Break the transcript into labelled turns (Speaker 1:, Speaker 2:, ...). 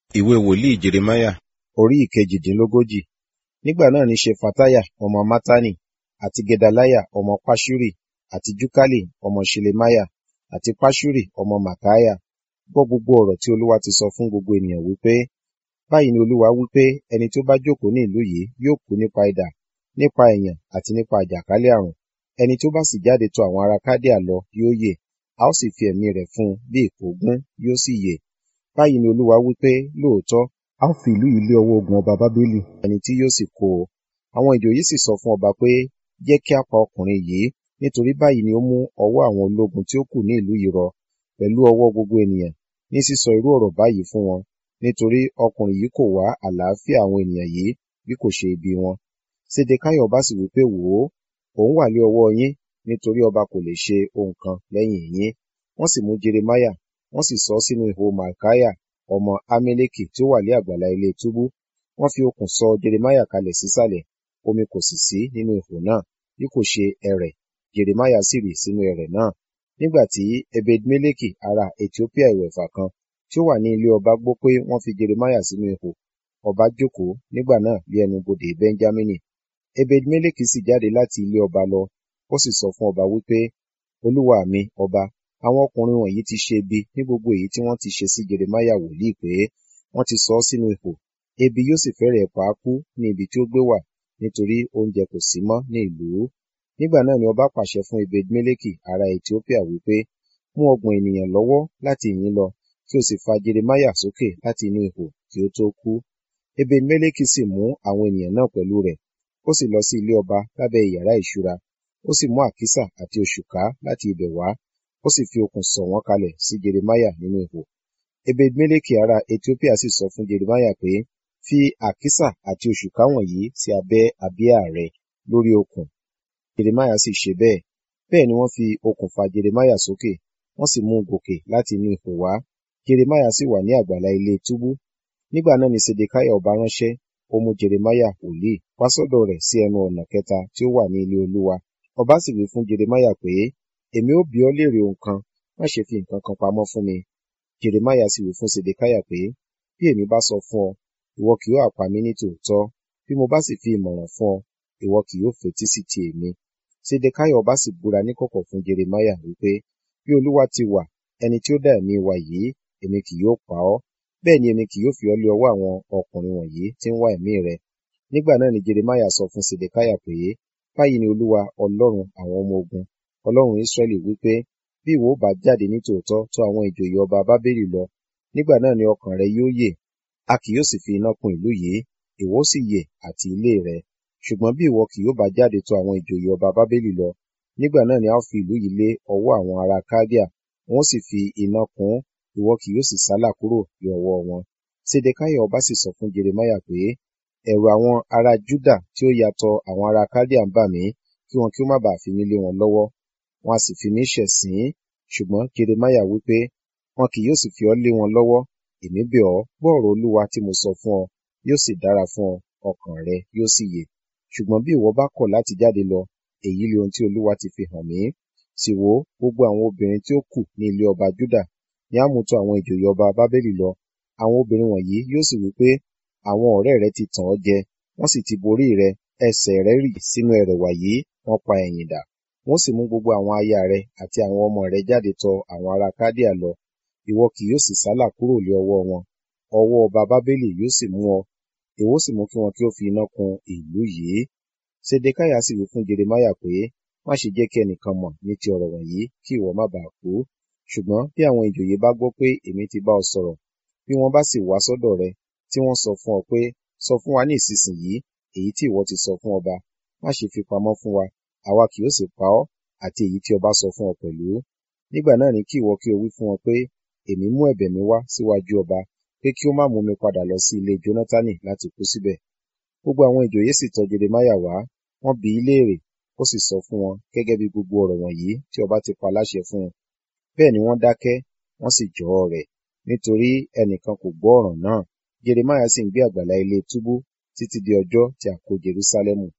Speaker 1: ìwé wòlíì jeremáyà orí ìkejìdínlógójì nígbà náà ni ṣefatiah ọmọ mattani àti gedaliah ọmọ paṣuri àti jukali ọmọ ṣelemiah àti paṣuri ọmọ mattaiah gbọ́ gbogbo ọ̀rọ̀ tí olúwa ti sọ fún gbogbo ènìyàn wípé báyìí ni olúwa wípé ẹni tí ó bá jókòó ní ìlú yìí yóò kú nípa idà nípa ẹ̀yàn àti nípa àjàkálẹ̀ àrùn ẹni tí ó bá sì jáde tọ̀ àwọn ará kádíà lọ yóò yè a ó sì fi ẹ̀mí rẹ̀ fún un bí ìkógun yóò sì yè báyìí ni olúwa wípé lóòótọ́ a ó fi ìlú yìí lé ọwọ́ ogun ọba bábélì ẹni tí yóò sì kó o àwọn ìjòyè sì sọ fún ọba pé jẹ́ kí a pa ọkùnrin yìí nítorí báyìí ni ó mú ọwọ́ àwọn ológun tí ó kù ní ìlú yìí rọ pẹ̀lú ọwọ́ gbogbo ènìyàn ní sísọ irú ọ̀rọ̀ báyìí fún wọn nítorí ọkùnrin yìí kò wá àlàáfíà àwọn ènìyàn yìí bí kò ṣe ibi wọn sédekáyọ̀ ọba sì wípé wò ó òun wà lé ọwọ́ yín nítorí ọba kò lè ṣe ohun kan lẹ́yìn yín wọ́n sì mú jeremáyà wọ́n sì sọ ọ́ sínú ihò malkiah ọmọ ameleki tí ó wà lé àgbàlá ilé túbú wọ́n fi okùn sọ jeremáyà kalẹ̀ sísàlẹ̀ omi kò sì sí nínú ihò náà bí kò ṣe ẹrẹ̀ jeremáyà sì rì sínú ẹrẹ̀ náà nígbà tí ebedmeleki ará ethiopia ìwẹ̀fà kan tí ó wà ní ilé ọba gbọ́ pé wọ́n fi jeremáyà sínú ihò ọba jókòó nígbà náà lé ẹnu bodè benjamini ebedmeleki sì jáde láti ilé ọba lọ ó sì sọ fún ọba wípé olúwa mi ọba àwọn ọkùnrin wọ̀nyí ti ṣe ibi ní gbogbo èyí tí wọ́n ti ṣe sí jeremáyà wòlíì pé wọ́n ti sọ ọ́ sínú ihò ebi yóò sì fẹ́rẹ̀ pa á kú ní ibi tí ó gbé wà nítorí oúnjẹ kò sí mọ́ ní ìlú nígbà náà ni ọba pàṣẹ fún ebedmeleki ará ethiopia wípé mú ọgbọ̀n ènìyàn lọ́wọ́ láti ìyín lọ kí o sì fa jeremáyà sókè láti inú ihò kí ó tó kú ebedmeleki sì mú àwọn ènìyàn náà pẹ̀lú rẹ̀ ó sì lọ sí ilé ọba lábẹ́ ìyàrá ìṣúra ó sì mú àkísà àti òṣùká láti ibẹ̀ wá ó sì fi okùn sọ̀ wọ́n kalẹ̀ sí jeremáyà nínú ihò ebedmeleki ará ethiopia sì sọ fún jeremáyà pé fi àkísà àti òṣùká wọ̀nyí sí abẹ́ abíyá rẹ lórí okùn jeremáyà sì ṣe bẹ́ẹ̀ bẹ́ẹ̀ ni wọ́n fi okùn fa jeremáyà sókè wọ́n sì mú un gòkè láti inú ihò wá jeremáyà sì wà ní àgbàlá ilé túbú nígbà náà ni sedekiah ọba ránṣẹ́ ó mú jeremáyà wòlíì wá sọ́dọ̀ rẹ̀ sí ẹnu ọ̀nà kẹta tí ó wà ní ilé olúwa ọba sì wí fún jeremáyà pé èmi ó bi ọ́ léèrè ohun kan má ṣe fi nǹkan kan pamọ́ fún mi jeremáyà sì wí fún sedekiah pé bí èmi bá sọ fún ọ ìwọ kì yóò pa mí ní tòótọ́ bí mo bá sì fi ìmọ̀ràn fún ọ ìwọ kì yóò fetí sí ti èmi sedekiah ọba sì búra níkọ̀kọ̀ fún jeremáyà wípé bí olúwa ti wà ẹni tí ó dá ẹ̀mí wa yìí èmi kì yóò pa ọ́ bẹ́ẹ̀ ni èmi kì yóò fi ọ́ lé ọwọ́ àwọn ọkùnrin wọ̀nyí tí ń wá ẹ̀mí rẹ nígbà náà ni jeremáyà sọ fún sedekiah pé báyìí ni olúwa ọlọ́run àwọn ọmọ ogun ọlọ́run israẹli wípé bí ìwọ bá jáde ní tòótọ́ tó àwọn ìjòyè ọba bábélì lọ nígbà náà ni ọkàn rẹ yóò yè a kì yóò sì fi iná kun ìlú yìí ìwọ sì yè àti ilé rẹ ṣùgbọ́n bí ìwọ kì yóò bá jáde tó àwọn ìjòyè ọba bábélì lọ nígbà náà ni a ó fi ìlú yìí lé ọwọ́ àwọn ará kádíà wọn sì fi iná kun ìwọ kì yóò sì sálà kúrò ní ọwọ́ wọn sedekiah ọba sì sọ fún jeremáyà pé ẹ̀rù àwọn ará júdà tí ó yàtọ̀ àwọn ará kádíà ń bà mí kí wọn kí ó má bàa fi mí lé wọn lọ́wọ́ wọn a sì fi mí ṣẹ̀sín ṣùgbọ́n jeremáyà wípé wọn kì yóò sì fi ọ́ lé wọn lọ́wọ́ èmi bẹ̀ ọ́ gbọ́ ọ̀rọ̀ olúwa tí mo sọ fún ọ yóò sì dára fún ọ ọkàn rẹ yóò sì yè ṣùgbọ́n bí ìwọ bá kọ̀ láti jáde lọ èyí ni ohun tí olúwa ti fi hàn mí sì wò gbogbo àwọn obìnrin tí ó kù ní ilé ọba júdà ní àmútọ àwọn ìjòyè ọba bábélì lọ àwọn obìnrin wọ̀nyí yóò sì wí pé àwọn ọ̀rẹ́ rẹ ti tàn ọ́ jẹ wọ́n sì ti borí rẹ ẹsẹ̀ rẹ rì sínú ẹrẹ̀wà yìí wọ́n pa ẹ̀yìn dà wọ́n sì mú gbogbo àwọn aya rẹ àti àwọn ọmọ rẹ jáde tọ̀ àwọn ará kádíà lọ ìwọ kì yóò sì sálà kúrò lé ọwọ́ wọn ọwọ́ ọba bábélì yóò sì mú ọ èwo sì mú kí wọn kí ó fi iná kun ìlú yìí sedekiah sì wí fún jeremáyà pé má ṣe jẹ́ kí ẹnìkan mọ̀ ní ti ọ̀rọ̀ wọ̀nyí kí ìwọ má bàa kú ṣùgbọ́n bí àwọn ìjòyè bá gbọ́ pé èmi ti bá ọ sọ̀rọ̀ bí wọ́n bá sì wá sọ́dọ̀ rẹ tí wọ́n sọ fún ọ pé sọ fún wa ní ìsinsìnyí èyí tí ìwọ ti sọ fún ọba má ṣe fi pamọ́ fún wa àwa kì yóò sì pa ọ́ àti èyí tí ọba sọ fún ọ pẹ̀lú nígbà náà ni kí ìwọ kí o wí fún wọn pé èmi mú ẹ̀bẹ̀ mi wá síwájú ọba pé kí ó má mú mi padà lọ sí ilé jónátánì láti kú síbẹ̀ gbogbo àwọn ìjòyè sì tọ̀ jeremáyà wá wọ́n bi í léèrè ó sì sọ fún wọn gẹ́gẹ́ bí gbogbo ọ̀rọ̀ wọ̀nyí tí ọba ti pa láṣẹ fún un bẹ́ẹ̀ ni wọ́n dákẹ́ wọ́n sì jọ ọ rẹ̀ nítorí ẹnìkan kò gbọ́ ọ̀rọ̀ náà jeremáyà sì ń gbé àgbàlá ilé túbú títí di ọjọ́ tí a kó jerúsálẹ́mù